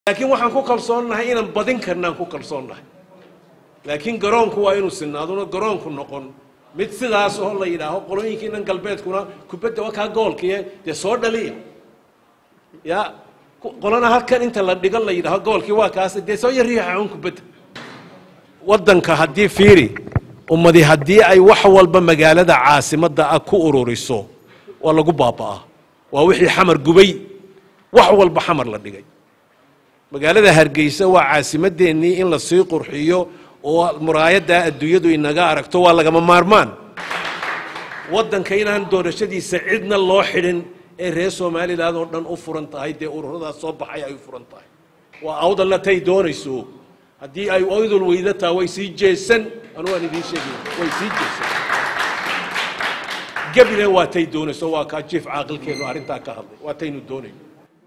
laakiin waxaan ku kalsoonnahay inaan badin karnaan ku kalsoonnahay laakiin garoonku waa inuu sinaaduna garoonku noqon mid sidaas oo la yidhaaho qolooyinkiinan galbeedkuna kubadda waa kaa goolkiye dee soo dhaliya ya qolana halkan inta la dhigo la yidhaaho goolkii waa kaas dee soo yariixa un kubadda waddanka haddii fiiri ummadi haddii ay wax walba magaalada caasimadda ah ku ururiso waa lagu baaba'aa waa wixii xamar gubay wax walba xamar la dhigay magaalada hargeysa waa caasimadeennii in la sii qurxiyo oo muraayaddaa adduunyadu inaga aragto waa lagama maarmaan waddanka inaan doorashadiisa cidna loo xidhin ee reer somalilan oo dhan u furan tahay dee ururadaas soo baxay ay u furan tahay waa awdalna tay doonayso haddii ay awdal weyda taha way sii jeesan anu waan idiin sheegay way sii jeesan gebile waa tay doonayso waa kaa jiif caaqilkeenu arrintaa ka hadlay waa taynu doonayno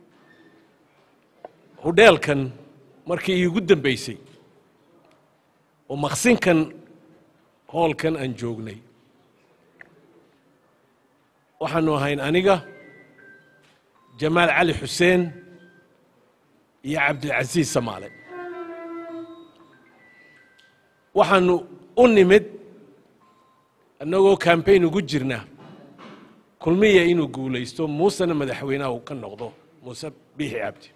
hudheelkan markii iigu dambaysay oo maqsinkan hoolkan aan joognay waxaanu ahayn aniga jamaal cali xuseen iyo cabdilcasiis samaale waxaanu u nimid annagoo kambayn ugu jirna kulmiya inuu guulaysto muusena madaxweynaha uu ka noqdo muuse biixi cabdi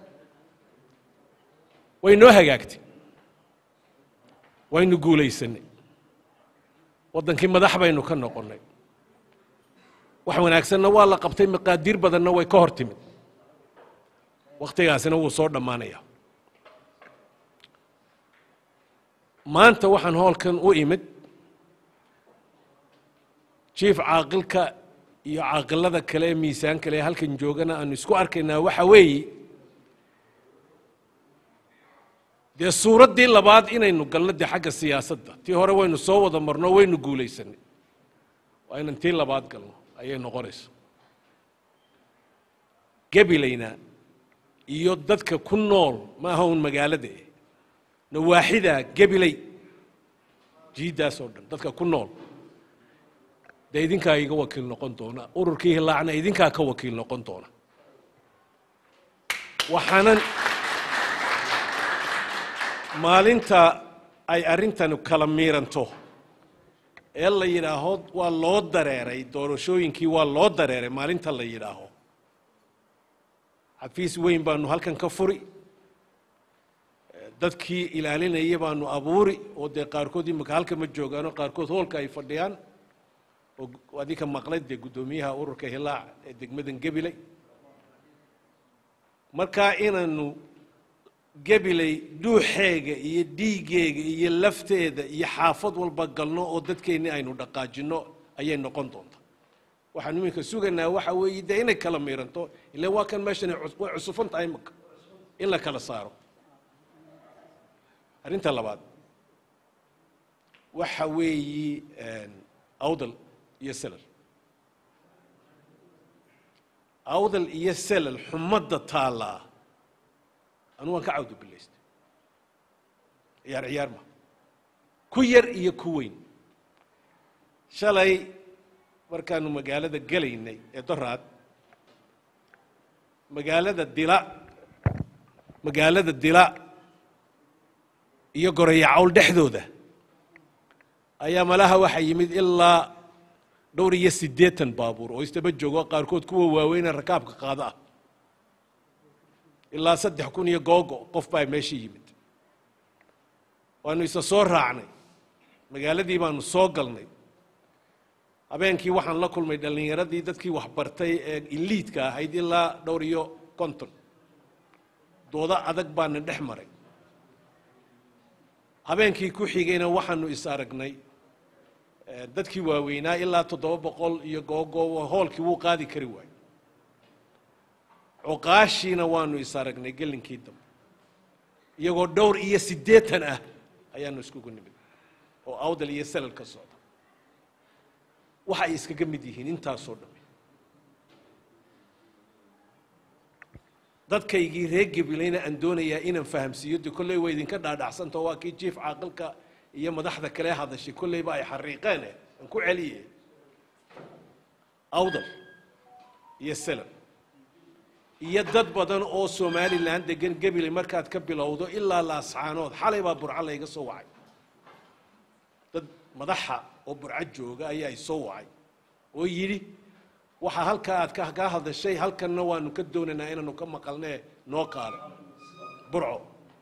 way noo hagaagtay waynu guulaysanay waddankii madax baynu ka noqonnay wax wanaagsanna waa la qabtay maqaadiir badanna way ka hor timid wakhtigaasina wuu soo dhammaanaya maanta waxaan hoolkan u imid jiif caaqilka iyo caaqilada kale ee miisaan kale ee halkan joogana aanu isku arkaynaa waxa weeye dee suuraddii labaad inaynu galno dee xagga siyaasadda tii hore waynu soo wada marno waynu guulaysanay waa inan tii labaad galno ayay noqonayso gebilayna iyo dadka ku nool ma aha un magaalada eh nawaaxida gebilay jiiddaas oo dhan dadka ku nool dee idinkaa iga wakiil noqon doona ururkii hilaacna idinkaa ka wakiil noqon doona waxaanan maalinta ay arrintanu kala miiranto ee la yidhaaho waa loo dareeray doorashooyinkii waa loo dareeray maalinta la yidhaaho xafiis weyn baanu halkan ka furi dadkii ilaalinaya baanu abuuri oo dee qaarkood imika halka ma joogaano qaarkood hoolka ay fadhiyaan oo adinka maqlay dee guddoomiyaha ururka hilaac ee degmadan gebiley markaa inaanu gebiley dhuuxeega iyo dhiigeega iyo lafteeda iyo xaafad walba galno oo dadkeennii aynu dhaqaajinno ayay noqon doontaa waxaan iminka sugaynaa waxa weeye dee inay kala miiranto ila waa kan meeshan way cusufan tahay imaka in la kala saaro arrinta labaad waxa weeyi awdal iyo selal awdal iyo selal xumadda taallaa anu waan ka cawdo bilaystay ciyaar ciyaar ma ku yar iyo ku weyn shalay markaanu magaalada gelaynay ee doraad magaalada dila magaalada dila iyo gorayacawl dhexdooda ayaa malaha waxaa yimid ilaa dhowr iyo siddeetan baabuur oo istaba joogo qaarkood kuwa waaweyne rakaabka qaado ah ilaa saddex kun iyo googo qof baa meesha yimid waanu isa soo raacnay magaaladii baanu soo galnay habeenkii waxaan la kulmay dhallinyaradii dadkii waxbartay ee iliidka ahayd ilaa dhowr iyo konton doodo adag baana dhex maray habeenkii ku xigayna waxaanu is aragnay dadkii waaweynaa ilaa toddoba boqol iyo googo hoolkii wuu qaadi kari waayo cuqaashiina waanu is aragnay gelinkii dambe iyagoo dhowr iyo siddeetan ah ayaanu iskugu nimid oo awdal iyo salal ka socda waxa ay iskaga mid yihiin intaasoo dhamme dadkaygii reer gebilayna aan doonayaa inaan fahamsiiyo de kolley waa idinka dhaadhacsantao waa kii jiif caaqilka iyo madaxda kale hadashay kolleyba ay xariiqeen eh aan ku celiye awdal iyo salal iyo dad badan oo somalilan degan gebile markaad ka bilowdo ilaa laascaanood xalay baa burco layga soo wacay dad madaxa oo burco jooga ayaa isoo wacay oo yidhi waxaa halkaa aad kaa hadashay halkanna waanu ka doonaynaa inaanu ka maqalnee noo qaado burco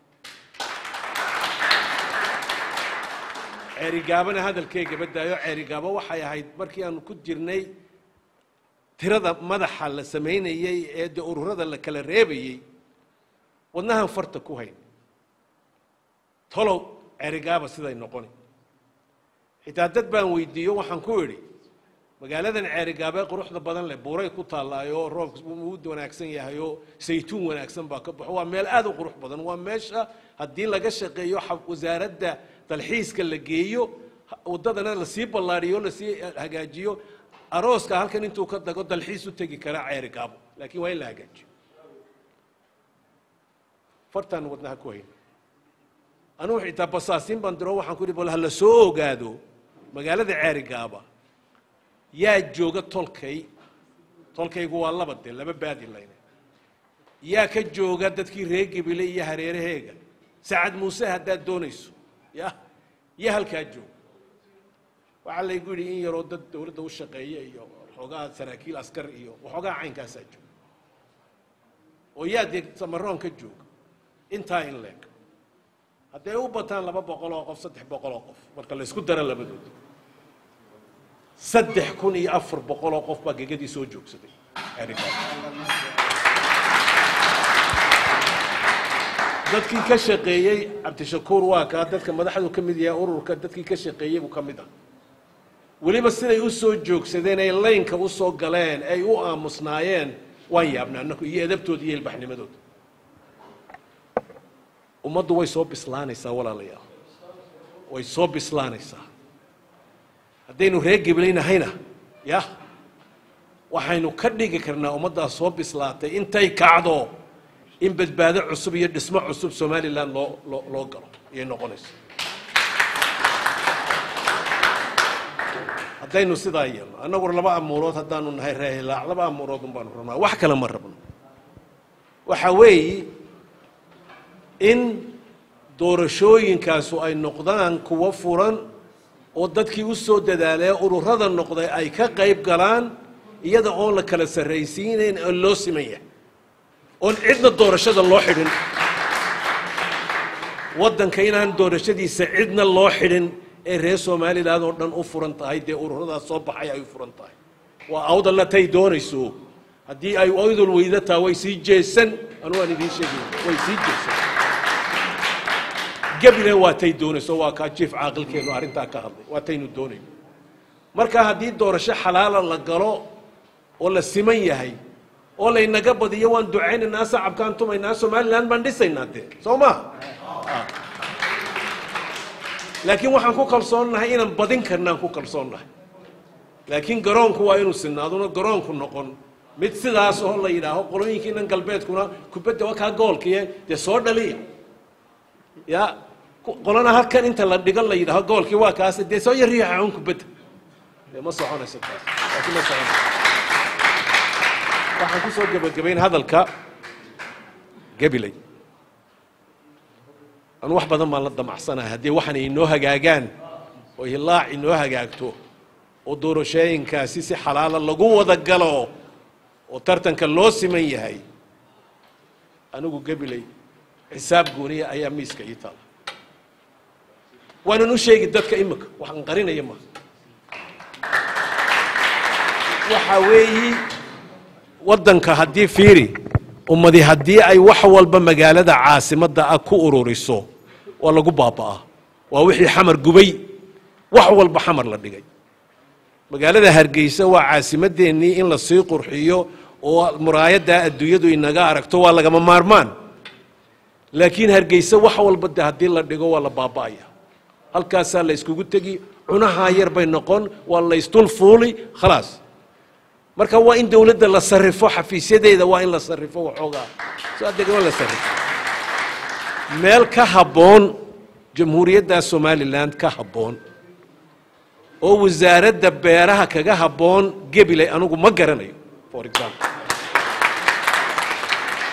ceerigaabana hadalkeyga badaayo ceerigaabo waxay ahayd markii aanu ku jirnay tirada madaxa la samaynayey ee dee ururada la kala reebayey wadnahan farta ku hayn tolow ceerigaaba siday noqoni xitaa dad baan weydiiyo waxaan ku idhi magaaladan ceerigaabee quruxda badan leh buuray ku taallaayo roobka uu wanaagsan yahay oo saytuun wanaagsan baa ka baxo waa meel aad u qurux badan waa meesha haddii laga shaqeeyo wasaaradda dalxiiska la geeyo waddadana lasii ballaadhiyo lasii hagaajiyo arooska halkan intuu ka dago dalxiis u tegi karaa ceerigaabo laakiin waa in la hagaajiyo fartaan wadnaha ku hayn anugu xitaa basaasiin baan diro waxaan ku ihi bal ha la soo ogaado magaalada ceerigaaba yaa jooga tolkay tolkaygu waa laba dee laba baadi layne yaa ka jooga dadkii reer gebile iyo hareeraheega sacad muuse haddaad doonayso ya iyo halkaa jooga waxaa laygu yidhi in yaroo dad dawladda u shaqeeya iyo waxoogaa saraakiil askar iyo waxoogaa caynkaasaa jooga oo yaa dee samaroon ka jooga intaa in leeg hadday u bataan laba boqol oo qof saddex boqol oo qof marka laysku daro labadooda saddex kun iyo afar boqol oo qof baa gegadii soo joogsaday dadkii ka shaqeeyey cabdishakuur waa kaa dadka madaxdu ka mid yahay ururka dadkii ka shaqeeyey buu ka mid ah weliba siday u soo joogsadeen ay laynka u soo galeen ay u aamusnaayeen waan yaabna annaku iyo edabtooda iyo ilbaxnimadooda ummaddu way soo bislaanaysaa walaalayaal way soo bislaanaysaa haddaynu reer geblaynahayna ya waxaynu ka dhigi karnaa ummaddaas soo bislaatay intay kacdo in badbaado cusub iyo dhismo cusub somalilan loo loo loo galo ayay noqonayso haddaynu sidaa yeelno annagu laba amuurood haddaanu nahay reehilaac laba amuurood un baanu rabnaa wax kale ma rabno waxa weeyi in doorashooyinkaasu ay noqdaan kuwo furan oo dadkii u soo dadaalee ururada noqday ay ka qayb galaan iyada oon la kala sarraysiinayn oo loo siman yahay oon cidna doorashada loo xidhin waddanka inaan doorashadiisa cidna loo xidhin ee reer somalilan oo dhan u furan tahay dee ururadaas soo baxay ay u furan tahay waa awdalna tay doonayso haddii ay awdal weyda taha way sii jeesan anu waan idiin sheegay way sii jeesan gabilan waa tay doonayso waa kaa jiif caaqilkeenu arrintaa ka hadlay waa taynu doonayno marka haddii doorasho xalaala la galo oo la siman yahay oo laynaga badiyo waan ducaynaynaa sacabkaan tumaynaa somalilan baan dhisaynaa dee soo ma laakiin waxaan ku kalsoonnahay inaan badin karnaan ku kalsoonnahay laakiin garoonku waa inuu sinaaduna garoonku noqon mid sidaas oo la yidhaaho qolooyinkiinan galbeedkuna kubadda waa kaa goolkiye dee soo dhaliya ya qolana halkan inta la dhigo la yidhaaho goolkii waa kaas dee soo yariixa un kubadda dee ma soconayso taas taasi ma soconayso waxaan ku soo gebagabayn hadalka gabilay anu wax badan baan la damacsanahay haddii waxaan inoo hagaagaan oo hilaac inoo hagaagto oo doorashooyinkaasi si xalaala lagu wada galo oo tartanka loo siman yahay anigu gabilay xisaab gooniya ayaa miiska ii taala waanan u sheegi dadka imika waxaan qarinaya ma waxa weeyi waddanka haddii fiiri ummadi haddii ay wax walba magaalada caasimadda ah ku ururiso waa lagu baaba'aa waa wixii xamar gubay wax walba xamar la dhigay magaalada hargeysa waa caasimadeennii in la sii qurxiyo oo muraayaddaa adduunyadu inaga aragto waa lagama maarmaan laakiin hargeysa wax walba de haddii la dhigo waa la baaba'aya halkaasaa la yskugu tegi cunahaa yar bay noqon waa la ysdul fuuli khalaas marka waa in dowladda la sarrifo xafiisyadeeda waa in la sarrifo waxoogaa soo adeegma la sarrifo meel ka habboon jamhuuriyadda somalilan ka habboon oo wasaaradda beeraha kaga habboon gebilay anigu ma garanayo for example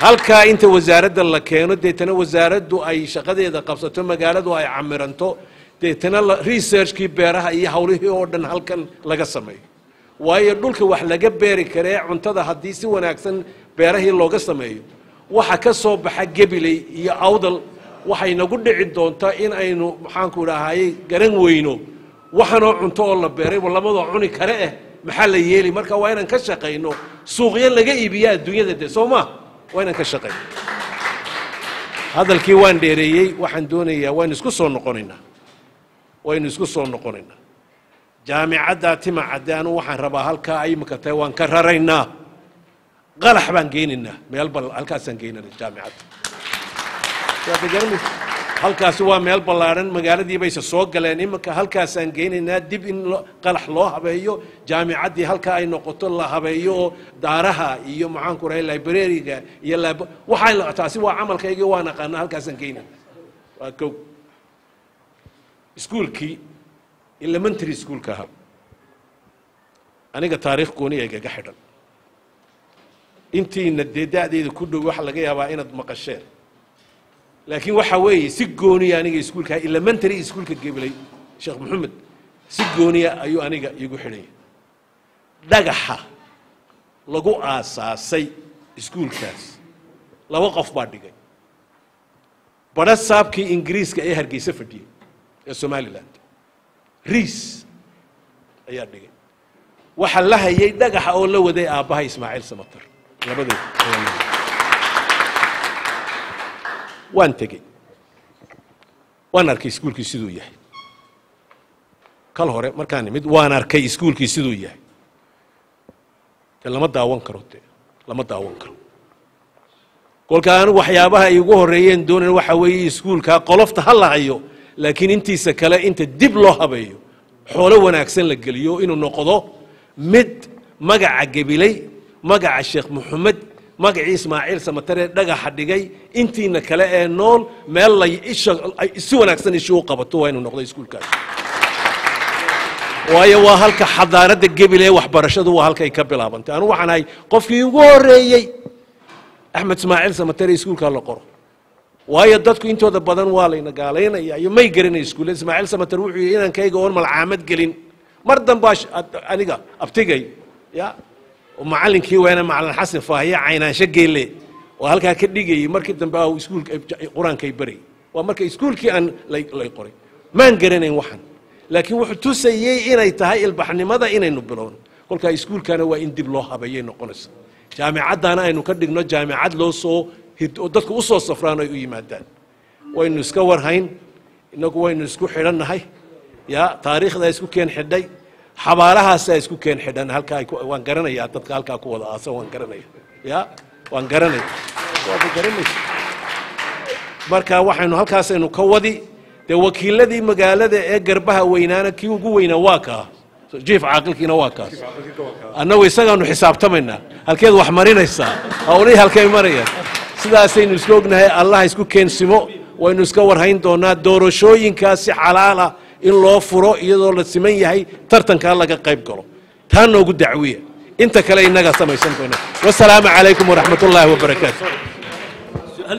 halkaa inta wasaaradda la keeno deetana wasaaraddu ay shaqadeeda qabsato magaaladu ay camiranto deetana researchkii beeraha iyo hawlihii oo dhan halkan laga sameeyo waayo dhulka wax laga beeri karee cuntada haddii si wanaagsan beerahii looga sameeyo waxa ka soo baxa gebiley iyo awdal waxay nagu dhici doontaa in aynu maxaanku idhaahayey garan weyno waxanoo cunto oo la beeray lamadoo cuni kare eh maxaa la yeeli marka waa inaan ka shaqayno suuqyo laga iibiya adduunyada de soo maa waa inaan ka shaqayno hadalkii waan dheereeyey waxaan doonayaa waynu isku soo noqonaynaa waynu isku soo noqonaynaa jaamicadda timacadde anu waxaan rabaa halkaa ay imika tahay waan ka raraynaa qalax baan geynaynaa meel bal halkaasaan geynana jaamicadda waad garanaysa halkaasi waa meel ballaadhan magaaladii bayse soo galeen iminka halkaasaan geynaynaa dib in qalax loo habeeyo jaamicaddii halkaa ay noqoto la habeeyo oo daaraha iyo maxaanku rahay librariga iyo lab waxaa taasi waa camalkaygii waan aqaana halkaasaan geynayna waa kow iskuulkii elementary schoolka ahaa aniga taariikh gooni egaga xidhan intiina dee da'deeda ku dhow waxa laga yaabaa inaad maqasheen laakiin waxa weeye si gooniya aniga iskuulka elementary iskuulka geblay sheekh maxamed si gooniya ayuu aniga iigu xidhanya dhagaxa lagu aasaasay iskuulkaas laba qof baa dhigay badha saabkii ingiriiska ee hargeysa fadhiyey ee somalilan riis ayaa dhigay waxaa la hayay dhagaxa oo la waday aabbaha ismaaciil samatar labadood waan tegey waan arkay iskuulkii siduu yahay kal hore markaan imid waan arkay iskuulkii siduu yahay de lama daawan karo de lama daawan karo kolka anigu waxyaabaha iigu horreeyeen doonayn waxa weeye iskuulkaa qolofta ha la hayo laakiin intiisa kale inta dib loo habeeyo xoolo wanaagsan la geliyo inuu noqdo mid magaca gebiley magaca sheekh maxamed magacii ismaaciil samataree dhagaxa dhigay intiina kale ee nool meel lay isha si wanaagsan ishi u qabato waa inuu noqdo iskuulkaas waayo waa halka xadaaradda gebile waxbarashadu waa halkay ka bilaabantay anu waxaan ahay qofkii ugu horreeyey axmed ismaaciil samatare iskuulkaa la qoro waayo dadku intooda badan waa layna gaalaynaya iyo may garanay iskuulle ismaaciil samatar wuxuu yidhi inankayga oon malcaamad gelin mar dambaa aniga abtigay ya macallinkii weena macalin xasan faahiye caynaansho geelle oo halkaa ka dhigayay markii dambe ah iskuulka qur-aankay barayay waa marka iskuulkii aan lay lay qoray maan garanayn waxan laakiin wuxuu tusayey inay tahay ilbaxnimada inaynu bilowno kolkaa iskuulkana waa in dib loo habeeyay noqonaysa jaamicaddaana aynu ka dhigno jaamicad loo soo oo dadku u soo safraan ay u yimaadaan waynu iska warhayn innagu waynu isku xidhannahay ya taariikhdaa isku keen xidhay xabaalahaasaa isku keen xidhan halkaa waan garanayaa dadka halkaa ku wada aasan waan garanaya ya waan garanaya waad garanaysa marka waxaynu halkaasaynu ka wadi dee wakiiladii magaalada ee garbaha weynaana kii ugu weynaa waa kaa jiif caaqilkiina waa kaas annagu isagaanu xisaabtamaynaa halkeed wax marinaysaa hawlihii halkay marayaan sidaasaynu isku ognahay allaha isku keensimo waynu iska warhayn doonaa doorashooyinkaas si xalaala in loo furo iyadoo la siman yahay tartankaa laga qayb galo taa noogu dacwiya inta kale innagaa samaysan doona wasalaamu calaykum waraxmat ullaahi wabarakaatu